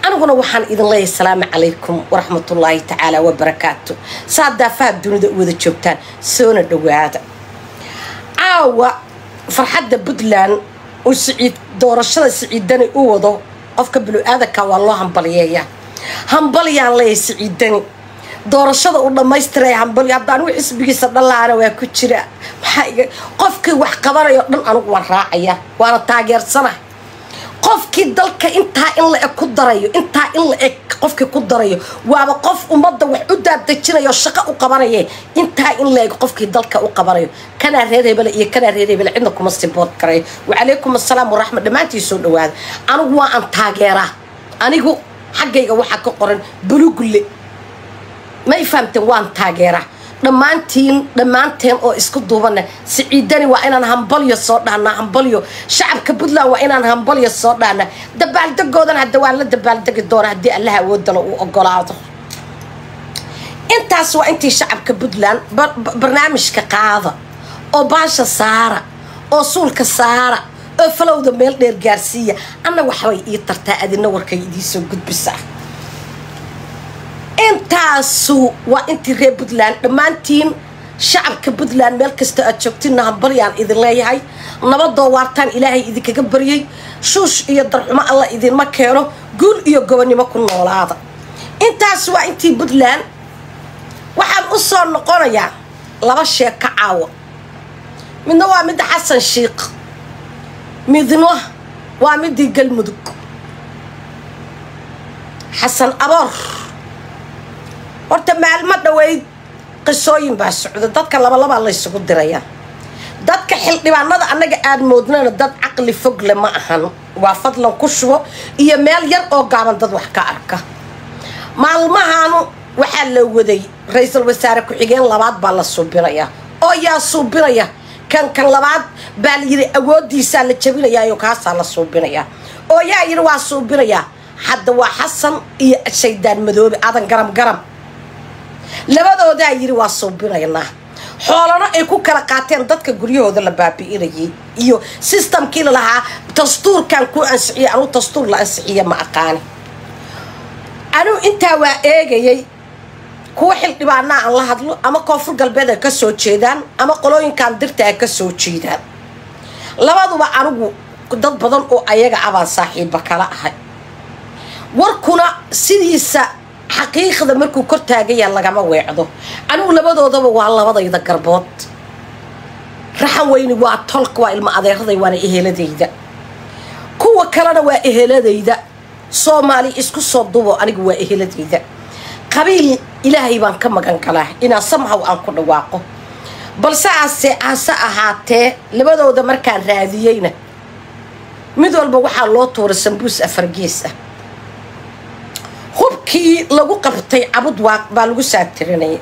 aniguna waxaan idin leeyahay asalaamu calaykum waraxmatullaahi tacaala wabarakaatu saa daafaha dunida u wada joogtaan soona dhowaada caawa farxadda puntland uu siciid doorashada siciidani u wado qofka binu-aadanka waa loo hambalyeeyaa hambalyaan leeyahay siciidani doorashada uu dhammaystiraya hambalyo haddaan wi xisbigiisa dhallaana waa ku jira maxaa iga qofkii wax qabanayo dhan anigu waan raacaya waana taageersana qofkii dalka intaa in la eg ku darayo intaa in la eg qofkii ku darayo waaba qof ummadda wax u daadejinayo shaqo u qabanaye intaa in la eg qofkii dalka u qabanayo kanaa reer hebele iyo kanaa reer hebele cidna kuma sibood karayo wacalaykum assalaam waraxmat dhammaantii soo dhawaada anigu waa aan taageeraa anigu xaggayga waxaa ka qoran bulugulle may fahamteen waan taageeraa dhammaantiin dhammaanteen oo isku duubana siciidani waa inaan hambalyo soo dhahnaa hambalyo shacabka puntland waa inaan hambalyo soo dhahnaa dabaaldegoodan hadda waan la dabaaldegi doona haddii allaha awoodala uu ogolaado intaas waa intii shacabka puntland barnaamijka qaada oo baasha saara oo suulka saara oo falowda meel dheer gaarsiiya anna waxbay ii tartaa adina warkay idiisoo gudbisaa intaasu waa intii reer puntland dhammaantiin shacabka puntland meel kasta aad joogtinna hambalyaan idin leeyahay nabadoo waartaan ilaahay idinkaga baryay shuush iyo darxumo alla idinma keeno guul iyo gobonnimo ku noolaada intaas waa intii puntland waxaan u soo noqonayaa laba sheeko caawa midna waa midda xasan shiikh midna waa midii galmudug xasan aboor horta maalmo dhaweyd qisooyin baa socda dadka labalabaa laysugu dirayaa dadka xildhibaanada annaga aad moodnana dad caqli fogle ma ahan waa fadlan ku shubo iyo meel yar oo gaaban dad wax ka arka maalmahaanu waxaa la waday ra-iisul wasaare ku-xigeen labaad baa la suubinayaa oo yaa suubinaya kan kan labaad baa la yidhi awoodiisaa la jabinayaayo kaasaa la suubinayaa oo yaa yidhi waa suubinayaa hadda waa xasan iyo shaydaan madoobe aadan garam garam labadoodaa yidhi waa suubinaynaa xoolano ay ku kala qaateen dadka guryahooda la baabi'inayay iyo sistamkii lalahaa dastuurkan ku ansixiye anuu dastuur la ansixiye ma aqaani anuu intaa waa eegayay kuwa xildhibaanaa aan la hadlo ama koonfur galbeed ay ka soo jeedaan ama qolooyinkan dirta ay ka soo jeedaan labaduba anigu dad badan oo ayaga abaan saaxiiba kala ahay warkuna sidiisa xaqiiqda markuu kor taagaya lagama weecdo anigu labadoodaba waa labadayda garbood raxan weyni waa tolka waa ilmo adeeraday waana eheladayda kuwa kalena waa eheladayda soomaali isku soo dubo anigu waa eheladayda qabiil ilaahay baan ka magan galaa inaan samhaw aan ku dhawaaqo balse ase hase ahaatee labadooda markaan raadiyeyna mid walba waxaa loo tuuray sambuus afargees ah hubkii lagu qabtay cabud waaq baa lagu saatirinayay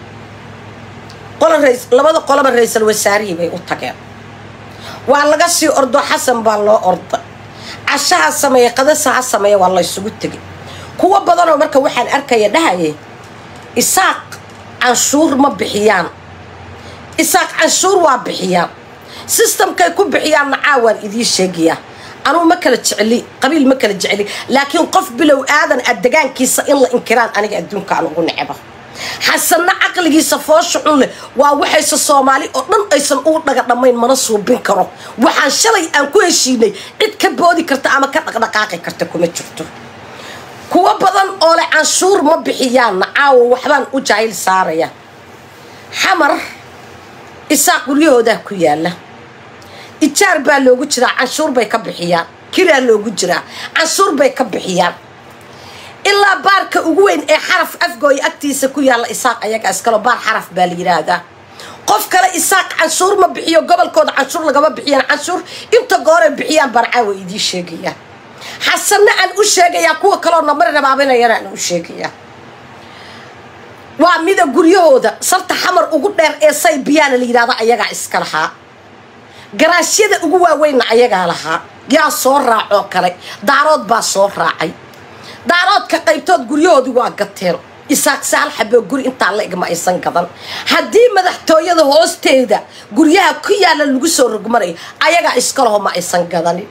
labada qoloba ra-iisal wasaarihii bay u tageen waa laga sii ordo xasan baa loo orda cashaha sameeya qadasa ha sameeya waa laysugu tegay kuwo badanoo marka waxaan arkaya dhahayay isaaq canshuur ma bixiyaan isaaq canshuur waa bixiyaan sistamkay ku bixiyaanna caawaan idiin sheegayaa anugu ma kala jecli qabiil ma kala jecli laakiin qof bilow aadan a degaankiisa in la inkiraan aniga adduunka aan ugu necba xasanna caqligiisa foosha xun leh waa waxayse soomaali oo dhan aysan ugu dhaga dhammayn mana suubin karo waxaan shalay aan ku heshiinay cid ka boodi karta ama ka dhaqdhaqaaqi karta kuma jirto kuwo badan oo leh canshuur ma bixiyaanna caawa waxbaan u jaahil saaraya xamar isaaq guryahoodaa ku yaala ijaar baa loogu jiraa canshuur bay ka bixiyaan kiraa loogu jiraa canshuur bay ka bixiyaan ilaa baarka ugu weyn ee xaraf afgooya agtiisa ku yaalla isaaq ayaga iskalo baar xaraf baa la yidhaahdaa qof kale isaaq canshuur ma bixiyo gobolkooda canshuur lagama bixiyaan canshuur inta gooray bixiyaan baan caawa idiin sheegayaa xasanna aan u sheegayaa kuwa kaloo namari rabaabinayana aan u sheegayaa waa mida guryahooda sarta xamar ugu dheer ee say biyaana la yidhahda ayagaa iska lahaa garaashyada ugu waaweynna ayagaa lahaa yaa soo raacoo kale daarood baa soo raacay daaroodka qaybtood guryahoodii waa gateen isaaq saal xaboo guri intaa la igma aysan gadan haddii madaxtooyada hoosteeda guryaha ku yaalla lagu soo rogmanayo ayagaa iskalaho ma aysan gadanin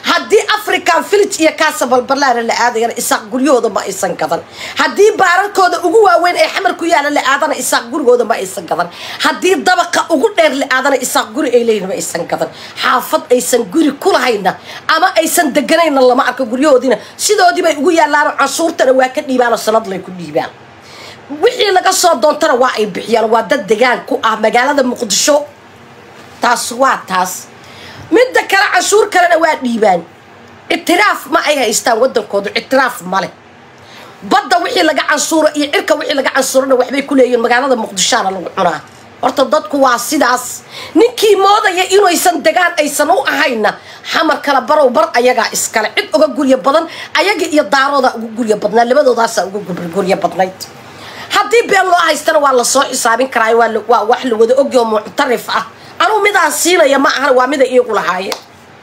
haddii african village iyo kaasa balbalaana la aadayana isaaq guryahooda ma aysan gadan haddii baararkooda ugu waaweyn ee xamar ku yaala la aadana isaaq gurigooda ma aysan gadan haddii dabaqa ugu dheer la aadana isaaq guri ay leeyihin ma aysan gadan xaafad aysan guri ku lahayna ama aysan deganayna lama arko guryahoodiina sidoodii bay ugu yaalaano canshuurtana waa ka dhiibaanoo sanadlay ku dhiibaan wixii laga soo doontana waa ay bixiyaan waa dad degaan ku ah magaalada muqdisho taas waa taas midda kale canshuur kalena waa dhiibaan ictiraaf ma ay haystaan wadankoodu ictiraaf male badda wixii laga cansuuro iyo cirka wixii laga cansuurana waxbay ku leeyihin magaalada muqdishoana lagu cunaa horta dadku waa sidaas ninkii moodaya inaysan degaan aysan u ahayna xamar kala barow bar ayagaa iskale cid uga guryo badan ayaga iyo daarooda uga guryo badnaa labadoodaasa uga guryo badnayd haddii been loo haystana waa lasoo xisaabin karaa waa wax la wada ogyo muctarif ah anuu midaan siinaya ma ahan waa mida iigu lahaayeen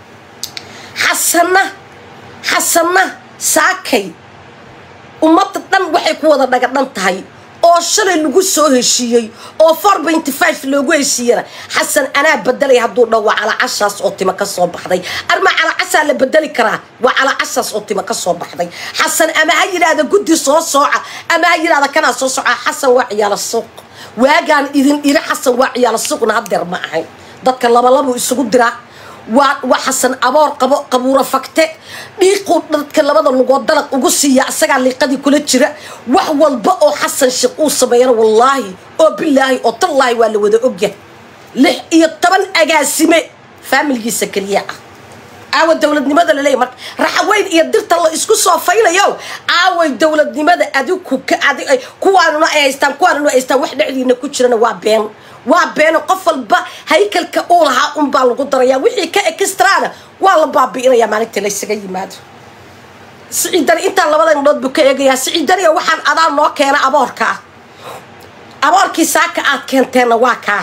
xasanna xasanna saakay ummadda dhan waxay ku wada dhagadhan tahay oo shalay lagu soo heshiiyey oo four benty five loogu heshiiyana xasan anaa bedelay hadduu dha waa calacashaas oo tima ka soo baxday arma calacashaa la bedeli karaa waa calacashaas oo tima ka soo baxday xasan ama ha yidhaahda guddi soo sooca ama ha yidhahda kanaa soo soca xasan waa ciyaalo suuq waagaan idin iri xasan waa ciyaalo suuqna hadeer ma ahayn dadka labalabuu isugu diraa waa waa xasan aboor qabo qabuuro fagte dhiiquu dadka labada lugood dalaq ugu siiya isagaa liiqadii kula jira wax walba oo xasan sheekh uu sameeyana wallaahi oo bilaahi oo tallaahi waa la wada ogyahay lix iyo toban agaasime faamilgiisa keliya ah aawa dowladnimada laleeyahy marka raxaweyn iyo dirta la isku soo faylayo aaway dowladnimada adiku kuwaanuna ay haystaan kuwaanuna ay haystaan wax dhexdiina ku jirana waa been waa beeno qof walba haykalka uu lahaa unbaa lagu darayaa wixii ka extraana waa la baabi'inayaa maalintii laysaga yimaado siciidani intaan labada indhood buu ka eegayaa siciidaniga waxaan adaa noo keena aboorka ah aboorkii saaka aad keenteenna waa kaa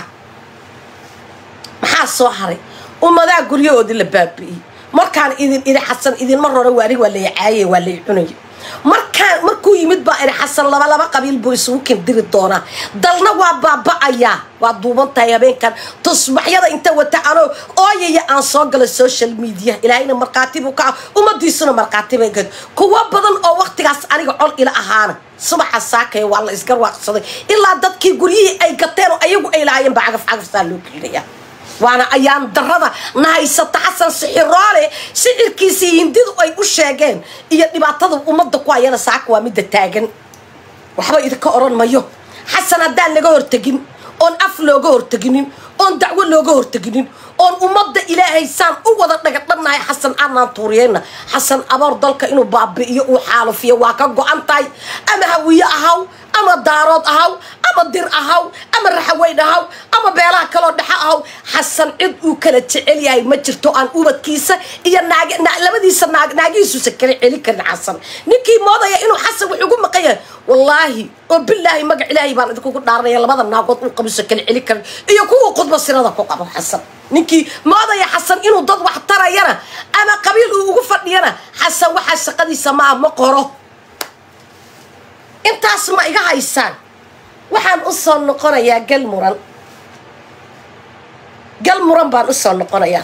maxaa soo haray ummadaa guryahoodii la baabi'iyey markaan idin idhi xasan idinma rore waani waa lay caaye waa lay cunaya markaan markuu yimid baa idhi xasan laba laba qabiil buu isugu kindiri doonaa dalna waa baaba'ayaa waa duuban tahay habeenkan tusbaxyada inta wata anoo ooyaya aan soo gala social media ilaahayna markhaati buu ka ah ummadiisuna markhaati bay gad kuwo badan oo waktigaas aniga col ila ahaana subaxa saakaya waa la isgarwaaqsaday ilaa dadkii guryihii ay gateen oo ayagu ay lahaayeen baa cagaf cagaftaa loo gelinaya waana ayaan darada na haysata xasan sixiroole sicirkiisii hindidu ay u sheegeen iyo dhibaatada ummadda ku hayana saaka waa midda taagan waxba idinka odhan mayo xasan haddaan laga hortegin oon af looga horteginin oon dacwo looga horteginin oon ummadda ilaahay saan u wada dhagadhannahay xasan aanaan tuuriyeyna xasan aboor dalka inuu baabi'iyo uu xaalufiyo waa ka go-an tahay ama hawiye ahaw ama daarood ahaw ama dir ahaw ama raxaweyn ahaw ama beelaha kaloo dhexe ahaw xasan cid uu kala jecel yahay ma jirto aan ubadkiisa iyo naag labadiisa naag naagihiisuusa kala celin karin xasan ninkii moodaya inuu xasan wax ugu maqan yahay wallaahi oo bilaahi magac ilaahay baan idinkugu dhaaranaya labada naagood uu qabusa kala celin karin iyo kuwa khudba sirada ku qabo xasan ninkii moodaya xasan inuu dad wax tarayana ama qabiil uu ugu fadhiyana xasan waxaa shaqadiisa ma ah ma qoro intaas ma iga haysaan waxaan u soo noqonayaa gal muran gal muran baan u soo noqonayaa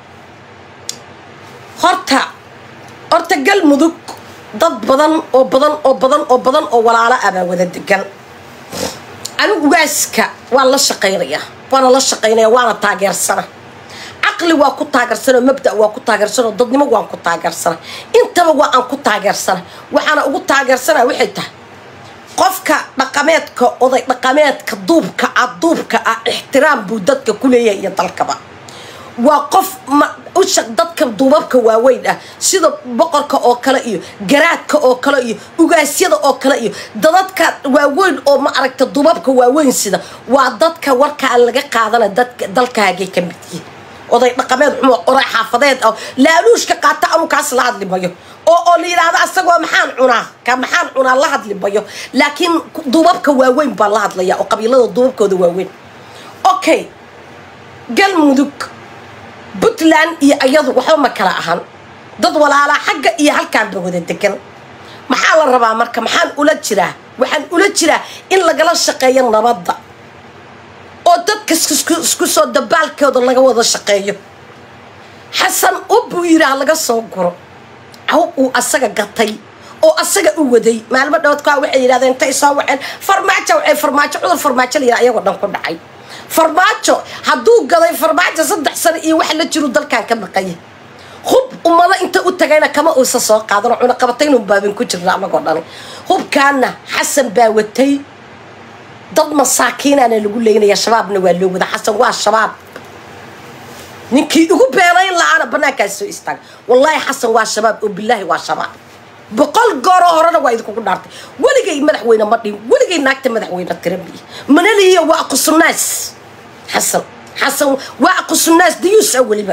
horta horta gal mudug dad badan oo badan oo badan oo badan oo walaalo ah baa wada degan anigu ugaaska waan la shaqaynayaa waana la shaqaynaya waana taageersana caqli waa ku taageersanao mabda waa ku taageersanao dadnimo waan ku taageersana intaba waa aan ku taageersana waxaana ugu taageersana waxay tahay qofka dhaqameedka oday dhaqameedka duubka ah duubka ah ixtiraam buu dadka ku leeyahay iyo dalkaba waa qof usha dadka duubabka waaweyn ah sida boqorka oo kale iyo garaadka oo kale iyo ugaasyada oo kale iyo dadadka waaweyn oo ma aragta duubabka waaweyn sida waa dadka warkaa laga qaadana dadka dalkaagay ka mid yihin oday dhaqameed xumo oray xaafadeed ah laaluushka qaata anu kaas la hadli mayo oo oo la yidhaahdo asagoo maxaan cunaa ka maxaan cunaa la hadli mayo laakiin duubabka waaweyn baan la hadlaya oo qabiilada duubabkooda waaweyn okay galmudug puntland iyo iyadu waxba ma kala ahan dad walaalaa xagga iyo halkaanba wada degan maxaa la rabaa marka maxaan ula jiraa waxaan ula jiraa in lagala shaqeeyo nabadda oo dadka isku soo dabaalkooda laga wada shaqeeyo xasan ub buu yidhi ha laga soo guro hub uu asaga gatay oo asaga u waday maalmo dhowdkaa waxay yidhahdeen intay soo waceen farmaajo waxay farmaajo cudur farmaajo la yidhaha ayagoo dhan ku dhacay farmaajo hadduu gaday farmaajo saddex sano iyo wax la jiru dalkan ka maqanya hub ummado inta u tagayna kama uusa soo qaadan oo cunaqabataynu baabin ku jirna anagoo dhani hubkaana xasan baa watay dad masaakiinaana lagu leynaya shabaabna waa loo wada xasan waa shabaab ninkii ugu beenayn la-aana banaankaas soo istaaga wallaahi xasan waa shabaab oo bilaahi waa shabaab boqol gooroo horena waa idinkugu dhaartay weligay madaxweyne ma dhihin weligay naagta madaxweyne tirabi manaliya waa aqusunaas xasan xasan waa aqusunaas dayuusa weliba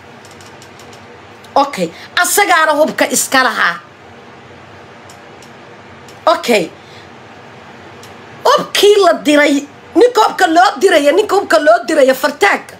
okay asagaana hubka iska lahaa okay hubkii la diray ninka hubka loo diraya ninka hubka loo diraya fartaagga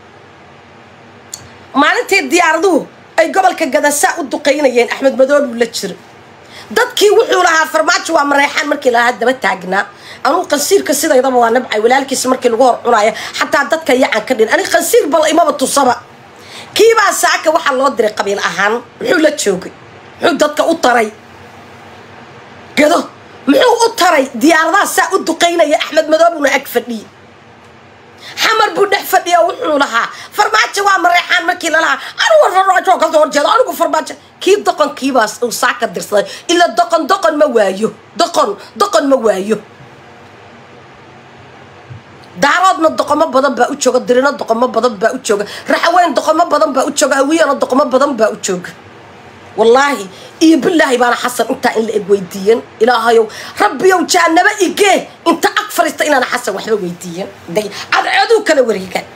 maalintii diyaaraduhu ay gobolka gadasaa u duqaynayeen axmed madooluu la jira dadkii wuxuu lahaa farmaajo waa mareexaan markii lalahaa daba taagnaa anugu qansiirka sidaydaba waa nabcay walaalkiisa markii lagu hor cunaayo xataa dadka yacan ka dhin aniga qansiir bal imaba tusaba kiibaa saaka waxaa loo diray qabiil ahaan muxuu la joogay muxuu dadka u taray gado muxuu u taray diyaaradaha saa u duqaynaya axmed madoobuna ag fadhiye xamar buu dhex fadhiya wuxuu lahaa farmaajo waa mareexaan markii lalahaa anigu farmaajo kasoo horjeedo anigu farmaajo kii doqonkiibaas uu saaka dirsaday ila doqon doqon ma waayo doqon doqon ma waayo daaroodna doqomo badan baa u jooga dirino doqomo badan baa u jooga raxaweyn doqomo badan baa u jooga hawiyana doqomo badan baa u jooga wallaahi iyo bilaahi baana xasan intaa in la eg weydiiyan ilaahayow rabbiyow jaanaba igee inta ag fariista inaana xasan waxba weydiiyan day cadceeduu kala wareegaan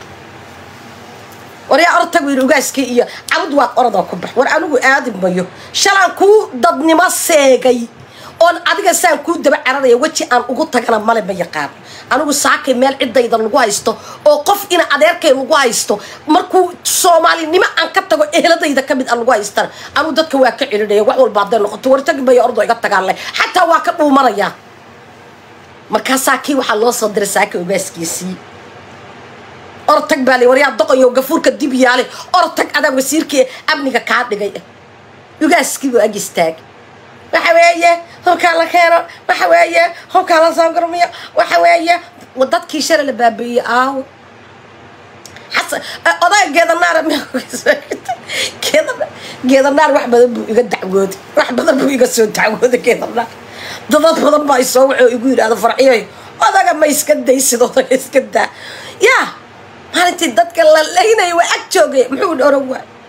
waryaa ortag wiil ugaaskii iyo cabud waad orodoo ku bax war anigu aadi mayo shalaan kuu dadnimo seegay oon adiga saan kuu daba cararaya weji aan ugu tagana male ma yaqaano anigu saakay meel ciddayda lagu haysto oo qof ina adeerkay lagu haysto markuu soomaalinimo aan ka tago eheladayda kamid a lagu haystana anigu dadka waa ka celinaya wax walba hadday noqoto wartagi maya ordo iga tagaanle xataa waa ka dhuumanayaa markaasaa kii waxaa loo soo diray saaka ogaaskiisii ortag baa li waryaa doqonyo gafuurka dib yaale ortag adaa wasiirkii amniga kaa dhigay ugaaskiibuu ag istaagay waxa weeye hubkaa la keeno waxa weeye hubkaa la soo gurmiyo waxa weeye dadkii shalay la baabi'iyey aawo xasan odaga geedanaar geedanaar wax badan buu iga dacwooday wax badan buu iga soo dacwooday geedanaar dadad badan baa isoo waxoo igu yidhahda farciyoy odaga ma iska daysid odaga iska daa yaa maalintii dadka la laynaya waa ag joogay muxuu oran waay